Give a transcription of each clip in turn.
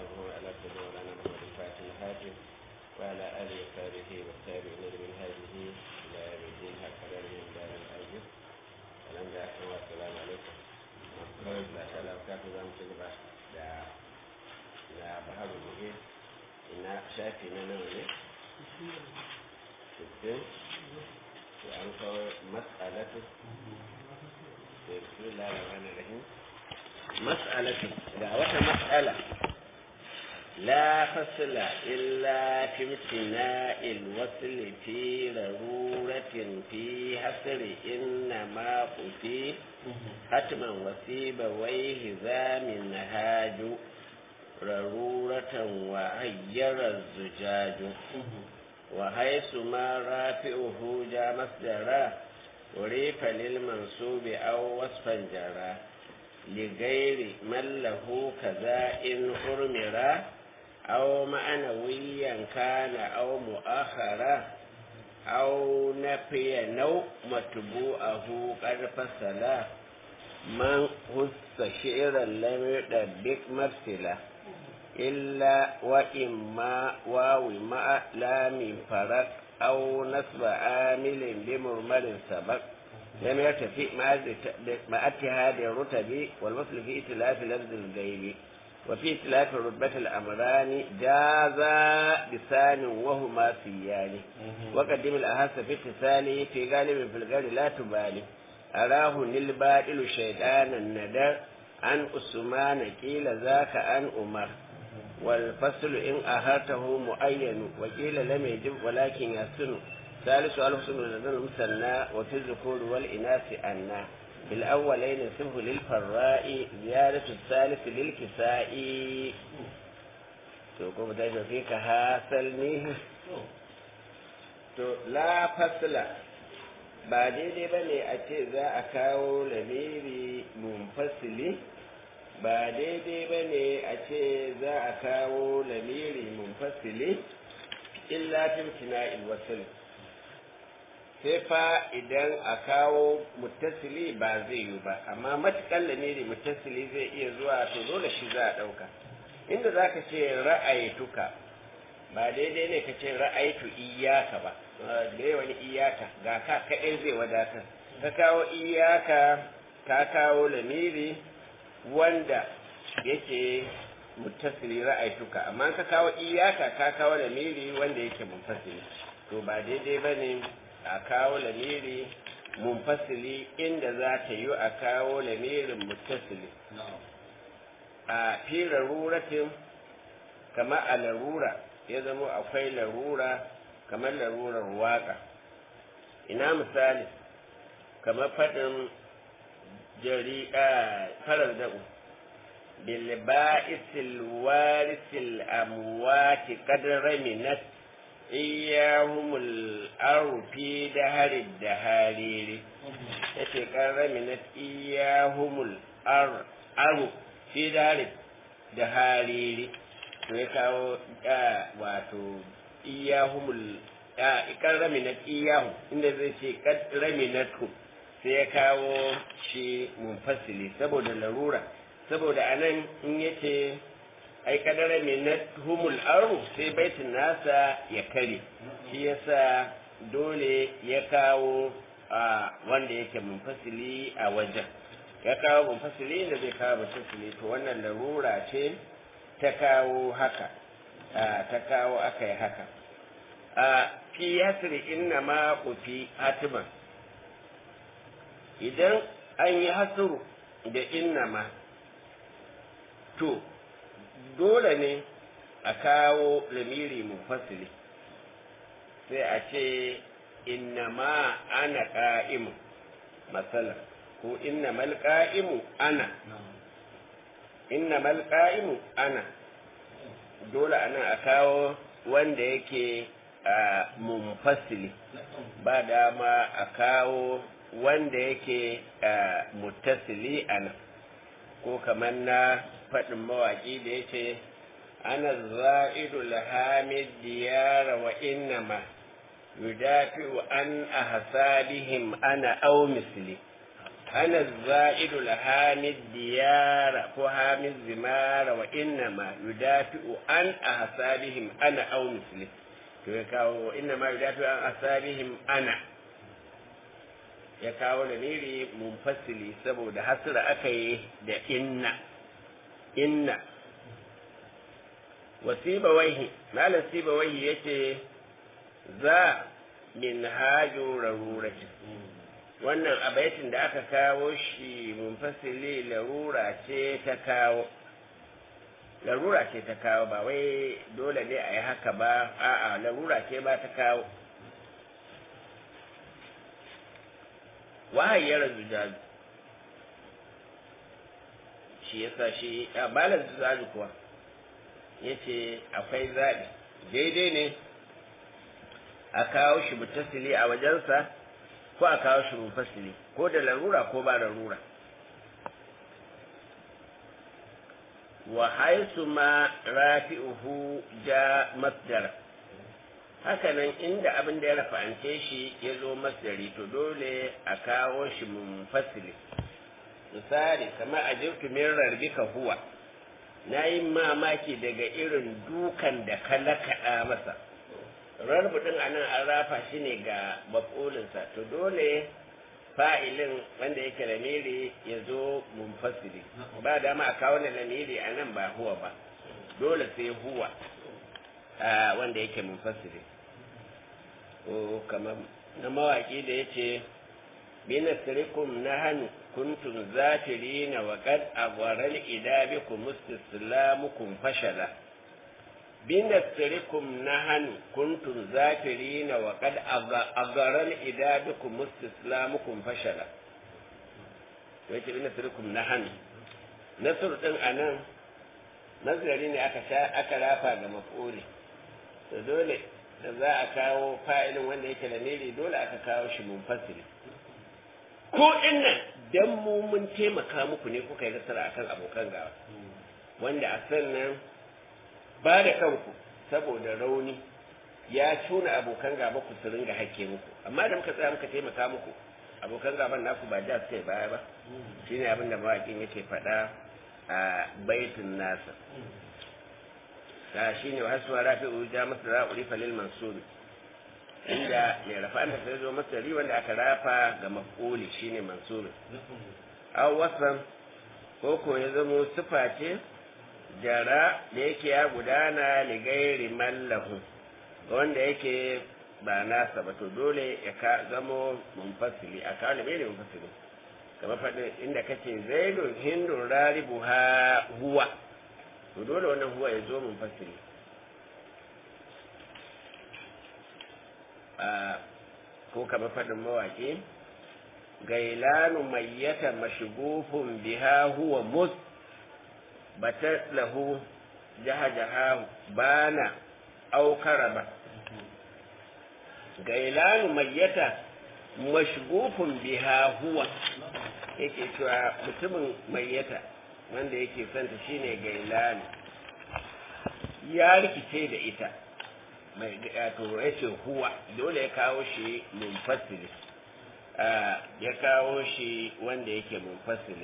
الله على سيدنا مولانا محمد الفاتح الهاتف وعلى آله وصحبه والتابعين من هذه إلى يوم الدين هكذا من دار الأجر ولم يحكم والسلام عليكم kawai da sha lafiya za mu ci gaba da da baharu muhim ina shafi na nawa ne? sittin to an kawo mas'alatu da su lalaba na rahim mas'alatu ga wata mas'ala لا فصل إلا في امتناء الوصل في ضرورة في حصر إنما قتي حتما وسيب ويه ذا من هاج ضرورة وهير الزجاج وحيث ما رافعه جاء مصدرا وريف للمنصوب أو وصفا جرى لغير من له كذا إن أرمرا أو معنويا كان أو مؤخرا أو نفي نو متبوعه قد فصلا من هس شعرا لم يدبك مرسلا إلا وإما واو مع لام فرق أو نصب عامل بمرمر سبق لم يرتفع مع اتحاد الرتب والوصل في ائتلاف لفظ الغيب وفي ائتلاف رتبة الأمران جاز بسان وهما سيان وقدم الأهس في اتصال في غالب في الغير لا تبالي أراه للباطل شيطان الندر عن أسمان قيل ذاك عن أمر والفصل إن أهرته معين وقيل لم يجب ولكن يسن ثالث الحسن لدى المثنى وفي الذكور والإناث أنا في الأولين سبه للفراء زيادة الثالث للكساء تقوم دائما فيك هاسلني to la fasla ba daidai ba ne a ce za a kawo lamiri munfasili ba daidai ba ne a ce za a kawo lamiri munfasili illa timtina ilwasil sai fa idan a kawo muttasili ba zai yi ba amma matukan lamiri muttasili zai iya zuwa to dole shi za a ɗauka inda za ka ce ra'ayituka ba daidai ne ka ce ra'ayitu iyaka ba da yawan iyaka ga ka kaɗai zai wadatar ka kawo iyaka ka kawo lamiri wanda yake muttasili ra'ayituka amma ka kawo iyaka ka kawo lamiri wanda yake munfasili to ba daidai ba ne a kawo lamiri munfasili inda za ta yi a kawo lamirin muttasili a fi laruratin kama a larura ya zama akwai larura kamar larurar waka ina misali kamar faɗin jari'a farar da'u bilba'isil warisil amwati kadra minat iyahumul arufi da harid da hariri ya ce ƙarraminat iyahumul aru fi da harid da hariri to ya kawo wato iyahumul ƙarraminat iyahu inda zai ce ƙarraminatu sai ya kawo shi munfasili saboda larura saboda anan in yace ai kadara minat humul aru sai baitin nasa ya kare shi yasa dole ya kawo a wanda yake munfasili a wajen ya kawo munfasili da zai kawo munfasili to wannan larura ce ta kawo haka ta kawo aka yi haka a fi yasri inna ma kufi hatiman idan an yi hasuru da inna ma to dole ne a kawo lamiri mufassili sai a ce innama ana ƙa'imu matsala ko innamal ƙa'imu ana innamal ƙa'imu ana dole ana a kawo wanda yake a munfasili ba dama a kawo wanda yake muttasili ana ko kamar na faɗin mawaƙi da ya ce ana za'idu lahamid diyara wa innama yudafi'u an ahsabihim ana aw misli ana za'idu la hamid diyara ko hamid zimara wa inna ma yudafi'u an ahsabihim ana aw misli to ya kawo inna ma yudafi'u an ahsabihim ana ya kawo da niri munfasili saboda hasira aka yi da inna inna wasiba waihi malam siba waihi yace za min hajo rarurati wannan abaitin da aka kawo shi munfasili larura ce ta kawo larura ce ta kawo ba wai dole ne a yi haka ba a'a larura ce ba ta kawo wahayyar zujaju shi yasa shi a balar zujaju kuwa ya ce akwai zaɓi daidai ne a kawo shi mutasili a wajensa ko a kawo shi mufasili ko da larura ko ba larura wa haisu ma rafi'uhu ja masdara hakanan inda abin da ya rafa'ance shi ya zo masdari to dole a kawo shi munfasili misali kamar a jirtu min rarbika huwa na yi mamaki daga irin dukan da ka lakaɗa masa rarbu ɗin a nan an rafa shi ne ga maƙolinsa to dole fa'ilin wanda yake lamiri ya zo munfasili ba dama a kawo lamiri a nan ba huwa ba dole sai huwa wanda yake munfasili ko kamar na mawaƙi da ya ce binasirikum na hannu kuntum zafirina wa qad agwaral idabikum mustislamukum fashala binasirikum na hannu kuntum zafirina wa qad agwaral idabikum mustislamukum fashala to yace binasirikum na hannu nasr din anan nazari ne aka sha aka rafa ga maf'uli to dole da za a kawo fa'ilin wanda yake da nere dole aka kawo shi munfasili ko innan dan mu mun taimaka muku ne kuka yi nasara akan abokan gawa wanda a sannan ba da kanku saboda rauni ya tuna abokan gaba ku su ringa hakke muku amma da muka tsaya muka taimaka muku abokan gaban naku ba da suka yi baya ba shine abin da mawaƙin yake faɗa a baitin nasa ta shine wasu rafi'u ja masu ra'uri falil mansuri inda mai rafa da sai zo masari wanda aka rafa ga maf'uli shine mansuri aw wasan ko ko ya zamo sifa ce jara da yake ya gudana li gairi mallahu wanda yake ba nasa ba to dole ya ka zamo munfasili a kawo da bai munfasili kamar faɗin inda kace zaidun hindun raribu ha huwa to dole wannan huwa ya zo munfasili ko kamar faɗin mawaƙi gailanu mayyata mashigufun biha huwa mus batar lahu jaha jaha bana aukara ba gailanu mayyata mashigufun biha huwa yake cewa mutumin mayyata wanda yake santa shine gailanu ya rikice da ita mai to ya ce huwa dole ya kawo shi munfasili ya kawo shi wanda yake munfasili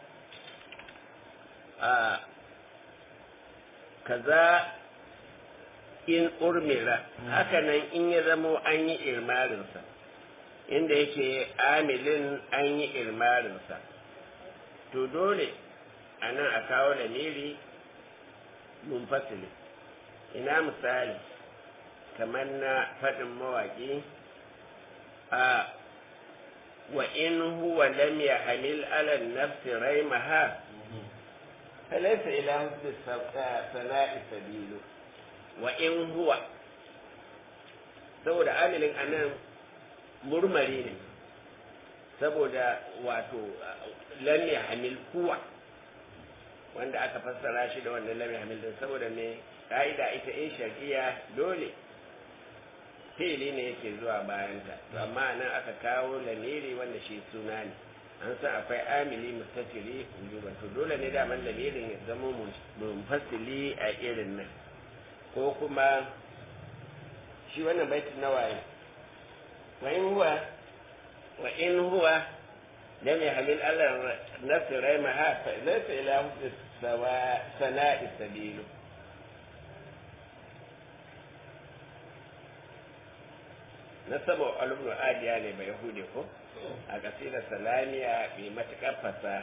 kaza in urmira hakanan in ya zamo an yi irmarinsa inda yake amilin an yi irmarinsa to dole a nan a kawo lamiri munfasili ina misali kamar na faɗin mawaƙi a wa in huwa lam yahmil ala nafsi raimaha falaysa ila husni sana'i sabilu wa in huwa saboda amilin anan murmari ne saboda wato lam yahmil huwa wanda aka fassara shi da wannan lam yahmil din saboda me ka'ida ita in shar'iyya dole fi'ili ne yake zuwa bayanta to amma nan aka kawo lamiri wanda shi suna ne an san akwai amili mustatiri wujuban to dole ne daman lamirin ya zama munfasili a irin nan ko kuma shi wannan baitin na waye wa in huwa wa in huwa لم يحمل على نفس ريمها فليس إلى حسن سناء السبيل nasabar alubnu adiya ne bai hude ko a kasidar salamiya mai matuƙar fasaha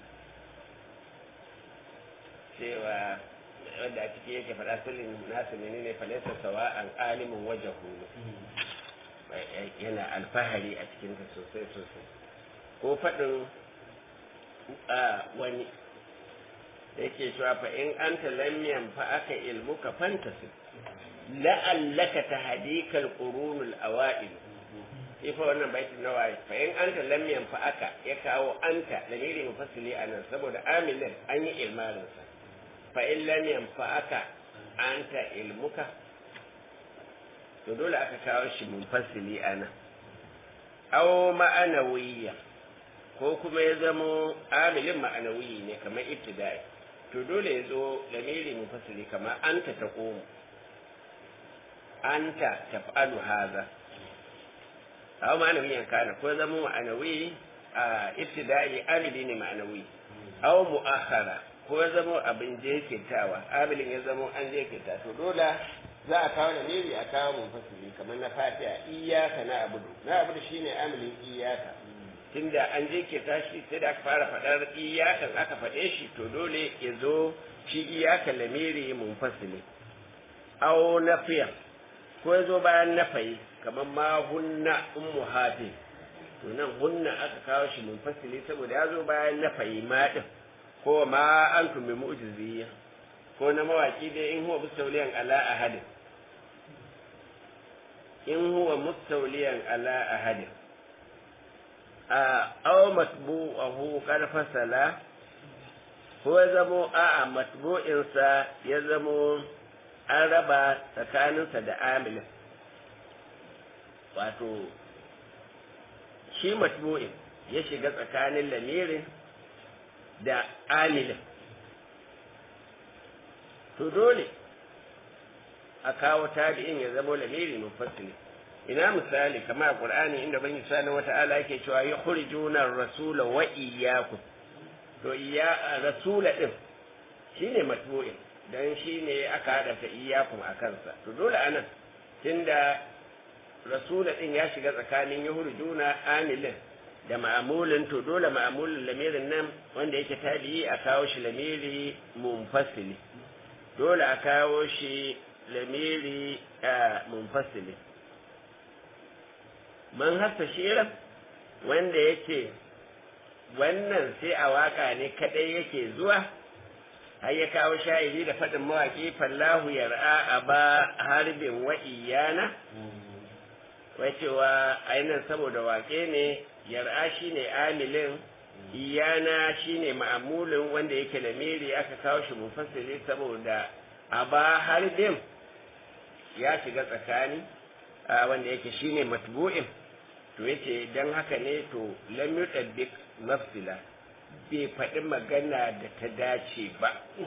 cewa wanda a ciki yake faɗa sulin nasu ne ne falaisa sawa an alimin waje hulu yana alfahari a cikinta sosai sosai ko faɗin a wani da yake cewa fa in an lam fa aka ilmu ka fantasi la'allaka tahdikal qurunul awa'il ifa wannan baitin nawayi fa in anta lam fa aka ya kawo anta da ne mufassili anan saboda amilin an yi ilmarin sa fa in lam fa aka anta ilmuka to dole aka kawo shi mufassili anan aw ma'anawiyya ko kuma ya zamo amilin ma'anawi ne kamar ibtida'i to dole ya zo lamiri mufassili kamar anta taqumu anta taf'alu hadha aw ma'anawiyan kana ko zama ma'anawi a ibtida'i amili ne ma'anawi aw mu'akhara ko zama abin jekitawa amilin ya zama an jekita to dole za a kawo lamiri a kawo munfasili kamar na fatiha iyyaka na abudu na abudu shine amilin iyyaka tunda an jekita shi sai da aka fara faɗar iyakan aka faɗe shi to dole ya zo shi iyaka lamiri munfasili aw nafiya ko ya zo bayan nafayi kamar ma hunna ummu hafi to nan hunna aka kawo shi munfasili saboda ya zo bayan nafayi ma din ko ma antum bi mu'jiziyya ko na mawaki dai in huwa mustawliyan ala ahadin in huwa mustawliyan ala ahadin a aw matbu'ahu qad fasala ko ya zamo a'a matbu'insa ya zamo an raba tsakaninsa da amilin wato shi matbu'in ya shiga tsakanin lamirin da amilin to dole a kawo tabi'in ya zama lamiri mufassili ina misali kamar a qur'ani inda ban sani wata'ala yake cewa ya khurjuna rasula wa iyyakum to iya rasula din shine matbu'in dan shine aka hada ta iyyakum a kansa to dole anan tunda rasula din ya shiga tsakanin yuhurjuna amilin da ma'amulin to dole ma'amulin lamirin nan wanda yake tabi'i a kawo shi lamiri munfasili dole a kawo shi lamiri munfasili man hasa shirin wanda yake wannan sai a waka ne kadai yake zuwa har ya kawo sha'iri da faɗin mawaƙi fallahu yar'a a ba harbin wa iyana wacewa ainihin saboda waƙe ne yar'a shine amilin iyana shine ma'amulin wanda yake lamiri aka kawo shi mufassiri saboda a ba harbin ya shiga tsakani wanda yake shine matbu'in to yace dan haka ne to lam yutabbik mafsila bai faɗi magana da ta dace ba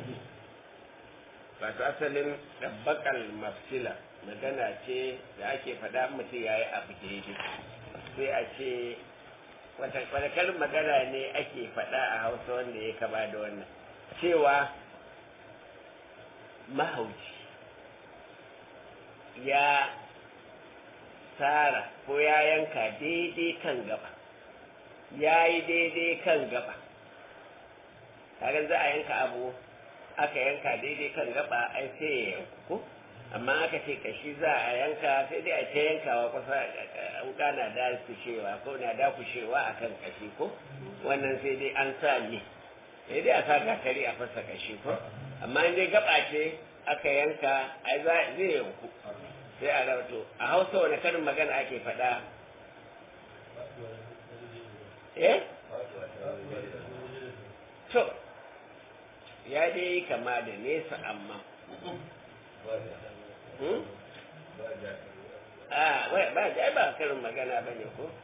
wato asalin ɗabbaƙal mafsila magana ce da ake faɗa mutum ya yi abu daidai sai a ce wata magana ne ake faɗa a hausa wanda ya kama da wannan cewa mahauci ya tsara ko ya yanka daidai kan gaba ya yi daidai kan gaba kaga za a yanka abu aka yanka daidai kan gaba ai sai ya yanku ko amma aka ce kashi za a yanka sai dai a ta yankawa kusa wuka na da kushewa ko na da kushewa a kan kashi ko wannan sai dai an sa ne sai dai a sa gatari a fasa kashi ko amma in dai gaba ce aka yanka ai zai yanku sai a rawato a hausa wani karin magana ake faɗa eh to ya dai kama da nesa amma a ba da ba karin magana ba ne ko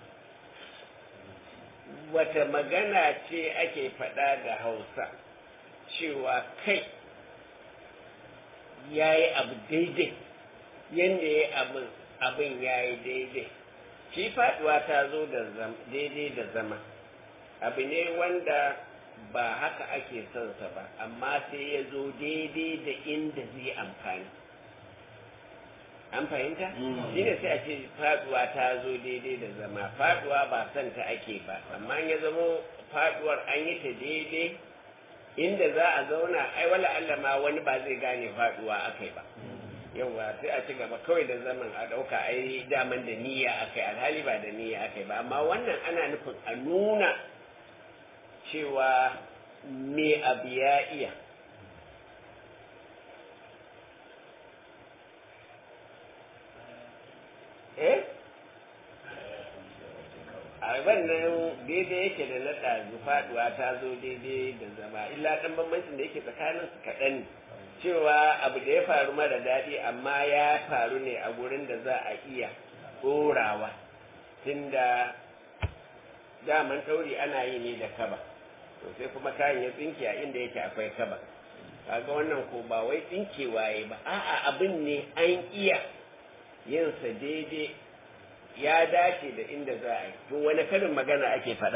wata magana ce ake faɗa da hausa cewa kai ya yi abu daidai yadda ya abin abin ya yi daidai shi faɗuwa ta zo da daidai da zama abu ne wanda ba haka ake son sa ba amma sai ya zo daidai da inda zai amfani an fahimta shine sai a ce faduwa ta zo daidai da zama faduwa ba son ta ake ba amma ya zamo faduwar an yi ta daidai inda za a zauna ai wala Allah ma wani ba zai gane faduwa akai ba yawa sai a ci gaba kawai da zaman a ɗauka ai daman da niyya akai alhali ba da niyya akai ba amma wannan ana nufin a nuna cewa me abu ya iya eh a wannan daidai yake da na ɗazu faɗuwa ta zo daidai da zama illa ɗan bambancin da yake tsakanin su kaɗan ne cewa abu da ya faru mara daɗi amma ya faru ne a gurin da za a iya ɗorawa tunda daman ɗauri ana yi ne da kaba to sai kuma kayan ya tsinke a inda yake akwai kaba kaga wannan ko ba wai tsinkewa ya ba a'a abin ne an iya yinsa daidai ya dace da inda za a yi to wani karin magana ake faɗa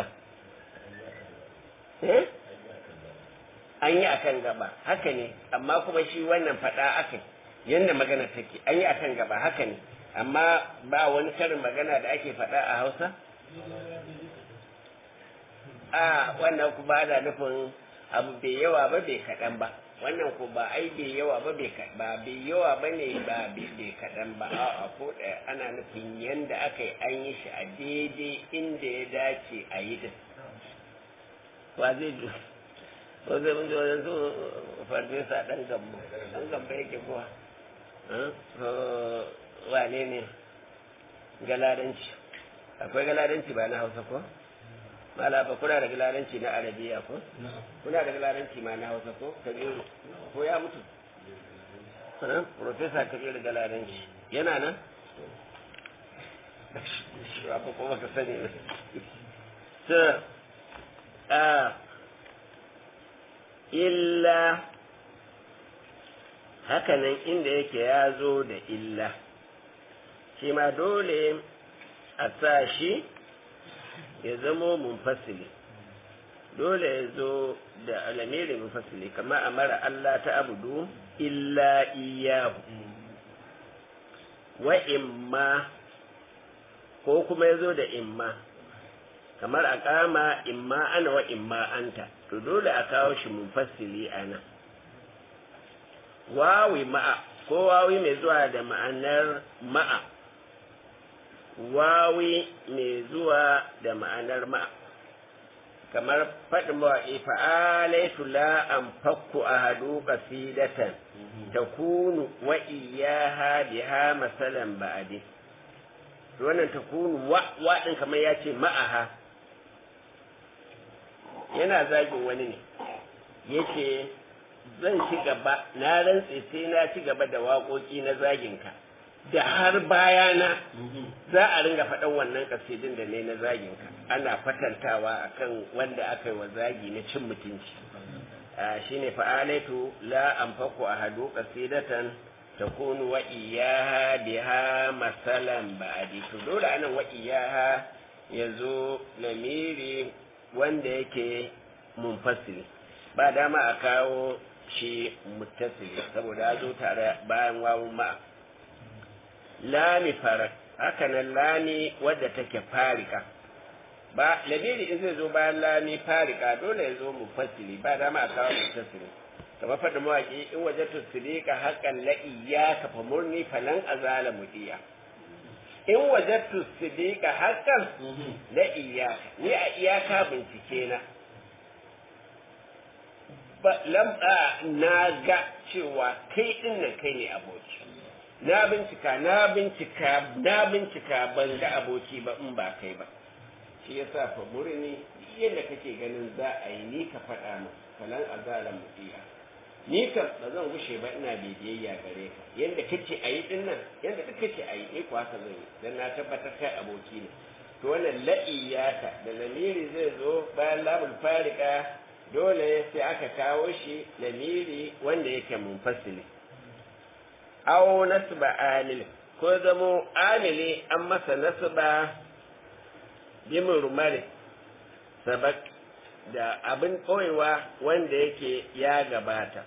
an yi akan gaba haka ne amma kuma shi wannan faɗa aka yadda magana take an yi akan gaba haka ne amma ba wani karin magana da ake faɗa a hausa a wannan ku ba da nufin abu bai yawa ba bai kaɗan ba wannan ko ba ai bai yawa ba bai ba bai yawa ba ne ba bai kaɗan ba a ko ɗaya ana nufin yanda aka yi an yi shi a daidai inda ya dace a yi din wa zai ju ko zai mun ji wajen su farfesa ɗan gambo ɗan gambo yake kuwa wane ne galadanci akwai galadanci ba na hausa ko mala ba kuna da galadanci na arabiya ko kuna da galadanci ma na hausa ko kabiru ko ya mutu profesa kabiru galadanci yana nan ba ko kuma ka sani ne to a illa hakanan inda yake ya zo da illa shi ma dole a sa shi ya zamo munfasili dole ya zo da alamiri munfasili kama a mara Allah ta abudu illa iyahu wa imma ko kuma ya zo da imma kamar a kama imma ana wa imma anta to dole a kawo shi munfasili a nan wawi ma'a ko wawi mai zuwa da ma'anar ma'a wawi mai zuwa da ma'anar ma'a kamar faɗin mawaƙi fa'alaitu la an fakku a hadu ƙasidatan ta kunu wa iyaha biha masalan ba'adi wannan ta kunu wa ɗin kamar ya ce ma'aha yana zagin wani ne yace zan ci gaba na rantse sai na ci gaba da waƙoƙi na zaginka da har bayana za a ringa faɗan wannan kasidin da ne na zaginka ana fatantawa akan wanda aka yi wa zagi na cin mutunci shine fa'alaitu la anfaku ahadu qasidatan takunu wa iyaha biha masalan ba'di to dole anan wa iyaha yazo lamiri wanda yake munfasili ba dama a kawo shi muttasili saboda ya zo tare bayan wawun ma lami farak hakanan lami wadda take farika ba lamiri in zai zo bayan lami farika dole ya zo mufassili ba dama a kawo muttasili kamar faɗin mawaƙi in waje tusirika haƙan la'iya ka fa murni falan azala mudiya in waje tusirika haƙan la'iya ni a iyaka bincike na lamba na ga cewa kai din nan kai ne aboki na bincika na bincika na bincika ban ga aboki ba in ba kai ba shi yasa fa murni yadda kake ganin za a yi ni ka faɗa min falan azala mutiya ni kam ba zan gushe ba ina biyayya gare ka yadda kake a yi din nan yadda duk kake a yi ni kuwa ka zan yi dan na tabbatar kai aboki ne to wannan la'iyata da lamiri zai zo bayan labul farika dole sai aka kawo shi lamiri wanda yake munfasili aw nasba amil ko zamo amili an masa nasba bi murmari sabak da abin ɓoyewa wanda yake ya gabata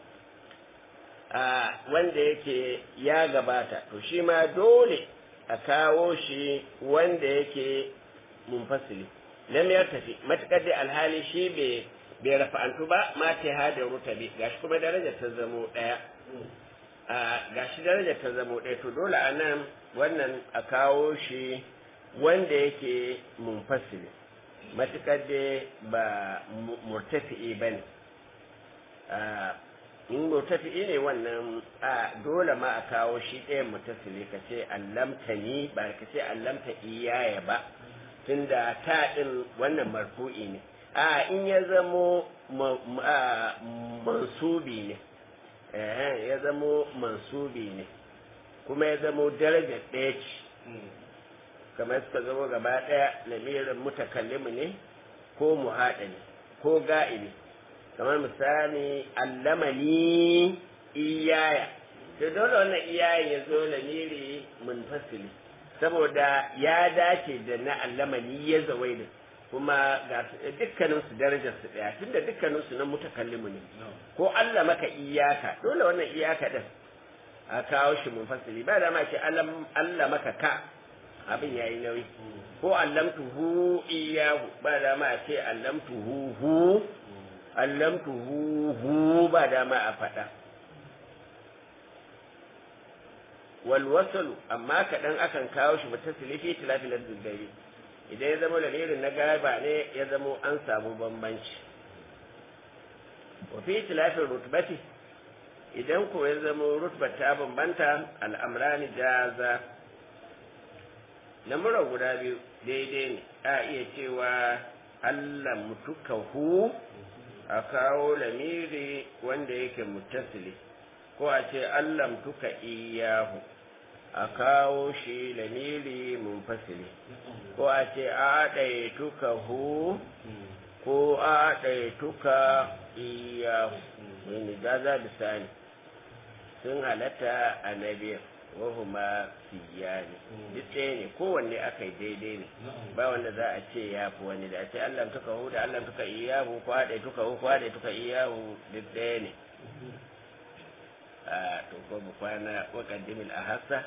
a wanda yake ya gabata to shi ma dole a kawo shi wanda yake munfasili lam ya tafi matukar dai alhali shi bai bai rafa'antu ba ma ta hada rutabi gashi kuma darajar ta zamo daya a gashi darajar ta zamo daya to dole a nan wannan a kawo shi wanda yake munfasili matukar dai ba murtafi'i ba ne in murtafi'i ne wannan a dole ma a kawo shi ɗayan mutasili ka ce allamta ni ba ka ce allamta iyaya ba tunda ta ɗin wannan marfu'i ne a in ya zamo mansubi ne ya zamo mansubi ne kuma ya zamo darajar ɗaya ce kamar suka zama gaba ɗaya lamirin mutakallimu ne ko muhaɗa ne ko ga'ibi kamar misali allamani iyaya to dole wannan iyaya ya zo lamiri munfasili saboda ya dace da na allamani ya zawai da kuma ga dukkanin su darajar su daya tunda dukkanin su na mutakallimu ne ko Allah maka iyaka dole wannan iyaka din a kawo shi munfasili ba da ma ce Allah maka ka abin yayi nauyi ko allamtuhu iyahu ba da ma ce allamtuhu hu allamtuhu hu ba da ma a faɗa wal wasalu amma kaɗan akan kawo shi mutasili fi tilafil dubbai idan ya zama lamirin na gaba ne ya zama an samu bambanci wa fi tilafil rutbati idan ko ya zama rutba ta bambanta al'amrani jaza lamura guda biyu daidai ne a iya cewa Allah mutuka hu a kawo lamiri wanda yake mutasili ko a ce Allah mutuka iyahu a kawo shi lamiri munfasili ko a ce a tuka hu ko a tuka iyahu wani gaza da sani sun halatta a nabiyar wahuma siyani duk ɗaya ne kowanne aka yi daidai ne ba wanda za a ce ya fi wani da a ce Allah tuka hu da Allah tuka iyahu ko haɗe tuka hu ko haɗe tuka iyahu duk ɗaya ne a to ko mu kwana wa qaddimil ahassa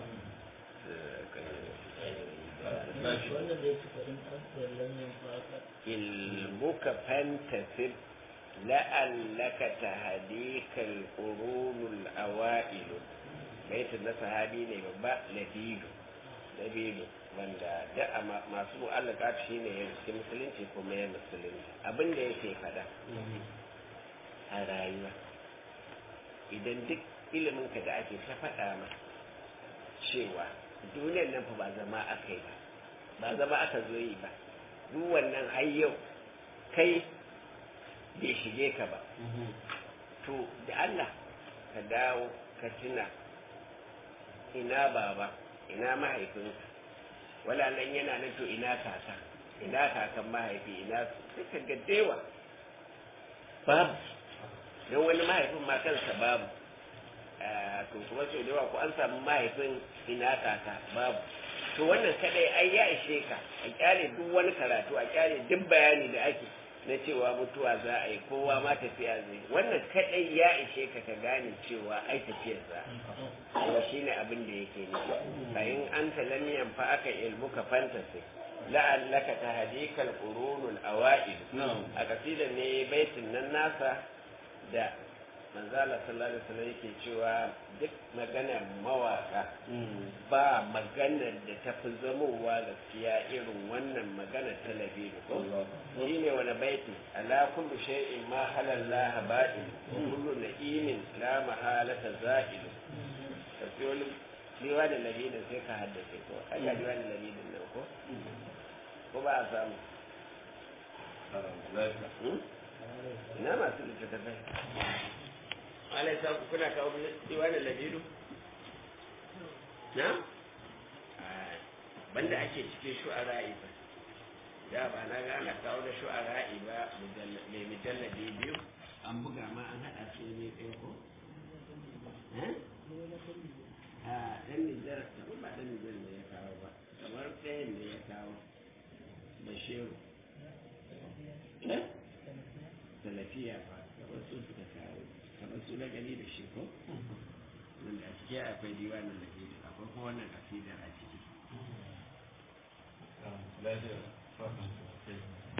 ilmuka fantasib la'allaka tahdikal qurunul awailu baitin na sahabi ne babba labidu labidu wanda da masu mu'allaka shi ne ya cikin musulunci kuma ya musulunci abin da yake fada a rayuwa idan duk ilimin ka da ake ta faɗa ma cewa duniyar nan fa ba zama aka yi ba ba zama aka zo yi ba duk wannan har yau kai bai shige ka ba to da Allah ka dawo ka tuna ina baba ina mahaifinka wala nan yana nan to ina kaka ina kakan mahaifi ina suka ga dewa babu don wani mahaifin ma kansa babu to kuma sau da yawa ko an samu mahaifin ina kaka babu to wannan kadai ai ya ishe ka a kyale duk wani karatu a kyale duk bayani da ake na cewa mutuwa za a yi kowa ma tafiya zai wannan kadai ya ishe ka ka gane cewa ai tafiyar za kuma shine abin da yake nufi fa in anta lam yanfa aka ilmuka fantasi la'allaka tahdikal qurunul awa'id a kasidar ne baitin nan nasa da manzala sallallahu alaihi wasallam yake cewa duk maganar mawaka ba maganar da ta fi zamowa gaskiya irin wannan magana ta labiru ko shine wani baiti ala kullu shay'in ma halallaha ba'in kullu na'imin la mahalata za'il ka fi wani liwa da labinin sai ka haddace ko aka liwa da labinin nan ko ko ba a samu ina masu littattafai alai sa kuna kawo diwanin labiru na banda ake cikin shu'ara'i ba da ba na ga ana kawo da shu'ara'i ba mai mujalladi biyu an buga ma an haɗa su ne ɗaya ko a ɗan nijar kamar ba ɗan nijar ne ya kawo ba kamar ɗayan ne ya kawo bashiru alfiya ba kamar su suka kawo kamar su na gani da shi ko wanda a ciki akwai diwanin da ke akwai kuma wannan kasidar a ciki lafiya